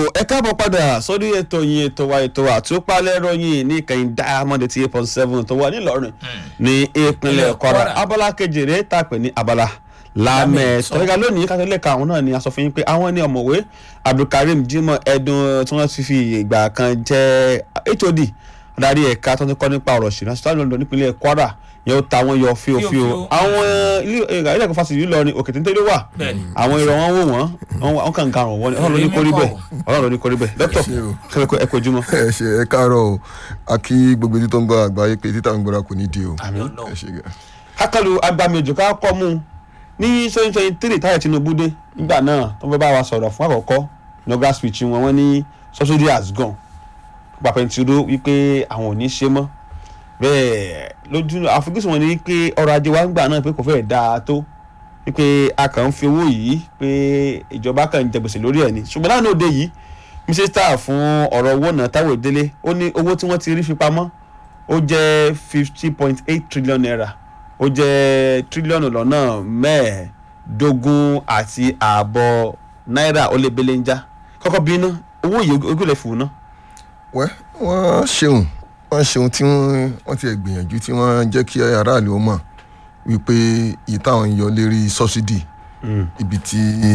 ẹ káàbọ̀ padà sórí ètò yín ètò wa ètò àtúpalẹ̀ ròyìn ní ìkànnì diamond eighty eight point seven tó wà nílọrin ní ìpínlẹ̀ kwara abala kejìlé tàpé ní abala lámẹ̀ tọ́lẹ́gà lónìí kátólẹ́ ka àwọn náà ni a sọ fún yín pé àwọn ní ọ̀mọ̀wé abdulkareem jimoh ẹ̀dùn tí wọ́n ti fi ìgbà kan jẹ́ hod adarí ẹ̀ka tó ń kọ́ nípa ọ̀rọ̀ ṣìnà sọ́tà lọ́dọ̀ nípínlẹ̀ kwara yẹn ó ta wọn yọ fíofío àwọn ilé ẹ̀kọ́ fásitì Ìlọrin òkè téńté ló wà àwọn èrò wọn wò wọ́n wọn kàn garùn wọn ọlọ́run ló ní kórí bẹ́ẹ̀ ọlọ́run ló ní kórí bẹ́ẹ̀ dókítà kẹ́kẹ́ ẹ kojú mọ́. ẹ ṣe ẹ káàárọ̀ o a kí gbogbo etí tó ń gbọ́ àgbáyé pé títà ń gbọ́ra kò ní di o ẹ ṣe gà. kákàlù agbamejò ká kọ́ mú ní twenty twenty three táyà Tinubu dé nígbà náà tó fẹ́ bá wa sọ̀rọ̀ fún àkọ́kọ́ inaugural speech wọn wọ́n ní subsidy has gone pàpẹ́ntìró wípé àwọn ò ní ṣe mọ́ bẹ́ẹ̀ lójú àfojúsùn wọn ni wípé ọrọ̀ ajé wa ń gbà náà pé kò fẹ́ẹ̀ dáa tó wípé a kàn ń fi owó yìí pé ìjọba kàn ń jẹ gbèsè lórí ẹ̀ ni ṣùgbọ́n láàánú òde yìí mísísítà fún ọ̀rọ̀ owó náà Táíwò Délé ó ní owó tí wọ́n ti rí fi pamọ́ ó jẹ́ fifty point eight trillion naira ó jẹ́ tírílíọ̀nù lọ́nà mẹ́ẹ̀ẹ́dógún àti ààbọ̀ náírà ó lé belenja kọ́kọ́ bí iná owó yìí ogúnlẹ̀ fún un ná. wẹ́ wọ́n ṣeun wọ́n ṣeun tí wọ́n ti gbìyànjú tí wọ́n jẹ́ kí aráàlú ó mọ̀ wípé èyí táwọn ń yọ lérí sọ́sídì ibi tí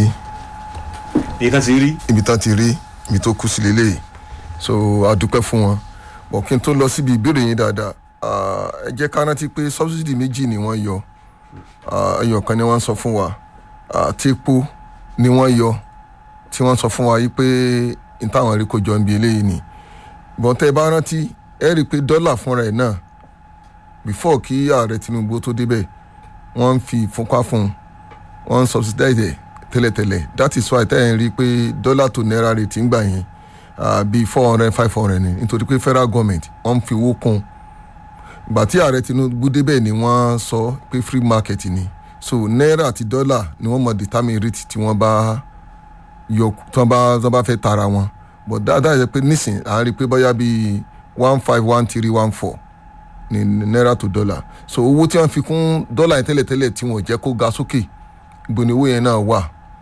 èyí kan ti rí. ibi tán ti rí ibi tó kú sí lélẹ̀ so a dúpẹ́ fún wọn bọ̀ kí n tó lọ síbi ìbéèrè yín dáadáa ẹ jẹ́ ká rántí pé sọ́bsidì méjì ni wọ́n yọ ẹyọ kan ni wọ́n sọ fún wa tí epo ni wọ́n yọ tí wọ́n sọ fún wa yìí pé n táwọn rí kó jọ ń bi eléyìí ni bọ́n tẹ́ ẹ bá rántí ẹ rí i pé dọ́là fúnra ẹ̀ náà before kí ààrẹ Tinubu tó débẹ̀ wọ́n ń fi ìfúnpá fún un wọ́n ń subsidize ẹ̀ tẹ́lẹ̀tẹ́lẹ̀ that is why tẹ́ ẹ̀ ń rí i pé dọ́là tó náírà rate ń gbà yẹn bíi four hundred five hundred ni nítorí pé federal government wọ́n ń fi owó kún un ìgbà tí ààrẹ Tinubu débẹ̀ ni wọ́n sọ pé free market ni so náírà àti dọ́là ni wọ́n mọ̀ determine rate tí wọ́n bá yọ tí wọ́n bá tí wọ́n bá fẹ́ tara wọn but dáadáa yẹ pé nísìn à ń rí i pé bóyá bíi one five one three one four ni náírà tó dọ́là so owó tí wọ́n fi kún dọ́là yẹn tẹ́lẹ̀tẹ́lẹ̀ tí wọ́n jẹ́ kó ga sókè ibo ni owó yẹn náà wà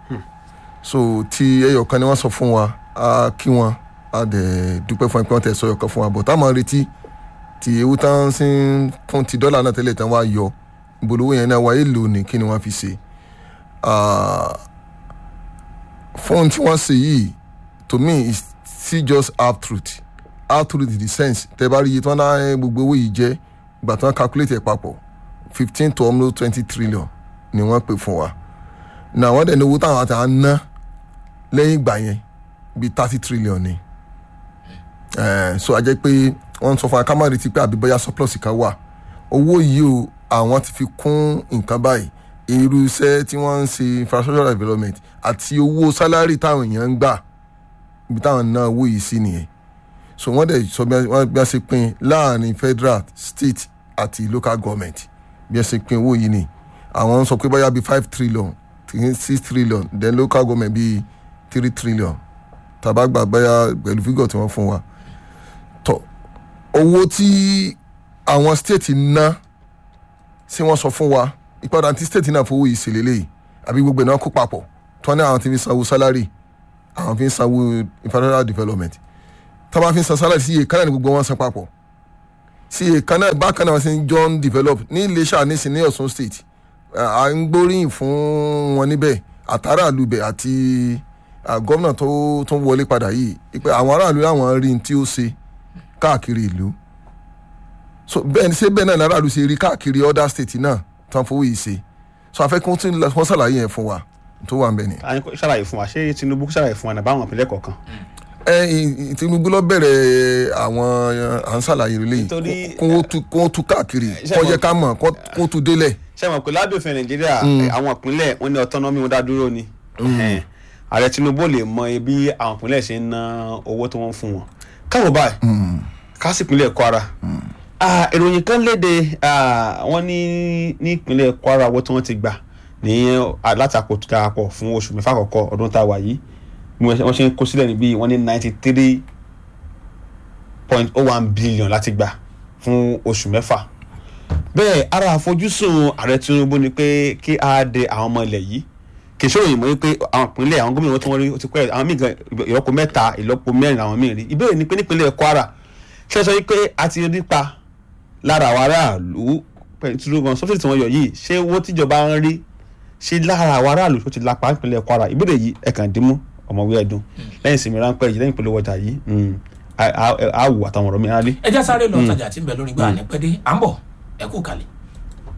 so ti ẹyọ kan ni wọ́n sọ fún wa a kí wọn a dẹ̀ dúpẹ́ fún ẹ pé wọ́n tẹ̀ sọ ẹyọ kan fún wa but táwọn retí ti ewu tán sí fún ti dọ́là náà tẹ́lẹ̀ tán wá yọ ìbolówó yẹn náà wáyé lò ní kí ni wọ́n fi ṣe fún tí wọ́n ṣe yìí to me is still just half truth half truth in the sense tẹ́ bá rí iye tí wọ́n dá gbogbo owó yìí jẹ́ ìgbà tí wọ́n calculate ẹ̀ papọ̀ fifteen to almost twenty trillion ni wọ́n pè fún wa náà wọ́n dẹ̀ ní owó táwọn àti à ń ná lẹ́yìn ìgbà yẹn bíi thirty trillion ni so a jẹ́ pé wọ́n sọ fún wa ká má retí pé àbí bóyá surplus kan wà owó yìí o àwọn ti fi kún nǹkan báyìí irú iṣẹ́ tí wọ́n ń ṣe infrastructure development àti owó sálárì táwọn èèyàn ń gbà ibi táwọn náà owó yìí sí nìyẹn so wọ́n dẹ̀ sọ bí wọ́n ṣe pín láàrin federal state àti local government bí wọ́n ṣe pín owó yìí ni àwọn sọ pé bóyá bíi five trillion six trillion then local government bíi three trillion tàbá gbà bóyá pẹ̀lú fígọ̀ tí wọ́n fún wa tọ́ owó tí àwọn state ná tí wọ́n sọ fún wa ìpadà tí state náà fowó yìí ṣèlélẹ̀ yìí àbí gbogbo ẹ̀ náà kó papọ̀ tí wọ́n ní àwọn ti fi sanwó salary àwọn fi ń sanwó infrastructure development tí wọ́n bá fi ń san salary sí iye kan náà ní gbogbo wọn san papọ̀ sí iye kan náà bákan náà wọ́n ti ń jọ ń develop ní Iléṣà nísìn ní Ọ̀ṣun state à ń gbóríyìn fún wọn níbẹ̀ àtàrà àlùbẹ̀ àti gómìnà tó tó wọlé padà yìí pé àwọn aráàlú làwọn rí ní tí ó ṣe káàkiri ìlú so bẹ́ẹ̀ ni ṣé bẹ́ẹ̀ náà láràlú ṣe rí káàkiri other state náà tó ń fowó yìí ṣe so afẹ́ kí wọ́n tún wọ́n ṣàlàyé yẹn fún wa tó wà ń bẹ̀ ni. a ní kó ṣàlàyé fún wa ṣé Tinubu ṣàlàyé fún wa nàbà àwọn ìpínlẹ̀ kọ̀ọ̀kan. ẹ Tinubu lọ bẹ̀rẹ̀ àwọn à ń ṣàlàyé rẹ lẹ́yìn kó wọ́n tú káàkiri kó jẹ́ ká mọ̀ kó wọ́n tú délẹ̀. ṣé mo pè lábẹ́ òfin Nàìjíríà àwọn ìpínlẹ̀ wọn ní autonomy wọn dá dúró ni ààrẹ Tinubu lè mọ bí àwọn ìpínlẹ̀ ṣe ń ná owó tí wọ́n fún wọn káwọ báyìí kásìpínlẹ̀ Kwara ìròyìn kan léde wọ́n ní ní ìpínlẹ̀ Kwara owó tí wọ́n ti gbà ní látakò tó darapọ̀ fún oṣù mẹ́fà àkọ́kọ́ ọdún tá a wà yìí wọ́n ṣe ń kó sílẹ̀ níbí wọ́n ní ninety three point oh one billion láti gbà fún oṣù mẹ́fà bẹ́ẹ̀ ara àfojúsùn ààrẹ Tinubu ni pé kí á de àwọn ọmọ ilẹ̀ yìí kì í ṣòro yìí mọ́ wípé àwọn ìpínlẹ̀ àwọn gómìnà tí wọ́n rí ó ti pẹ́ àwọn míì gan ìlọ́po mẹ́ta ìlọ́po mẹ́rin àwọn míì rí ìbéèrè ni pé nípínlẹ̀ Kwara ṣe sọ wípé a ti rí pa lára àwọn aráàlú pẹ̀ntúrú gan sọ́fíìsì tí wọ́n yọ yìí ṣé owó tíjọba ń rí ṣé lára àwọn aráàlú tó ti lápá nípínlẹ̀ Kwara ìbéèrè yìí ẹ̀kan dìímú ọmọwé ẹ̀dùn lẹ́yìn ìsinmi ráńpẹ́ yìí lẹ́yìn ìpolówó ọjà yìí á wù àtàwọn ọ̀rọ̀ mi á rí. ẹ já sáré lọ tajà tí ń bẹ lórí gbà ní pẹ́dé à ń bọ̀ ẹ kú kalẹ̀.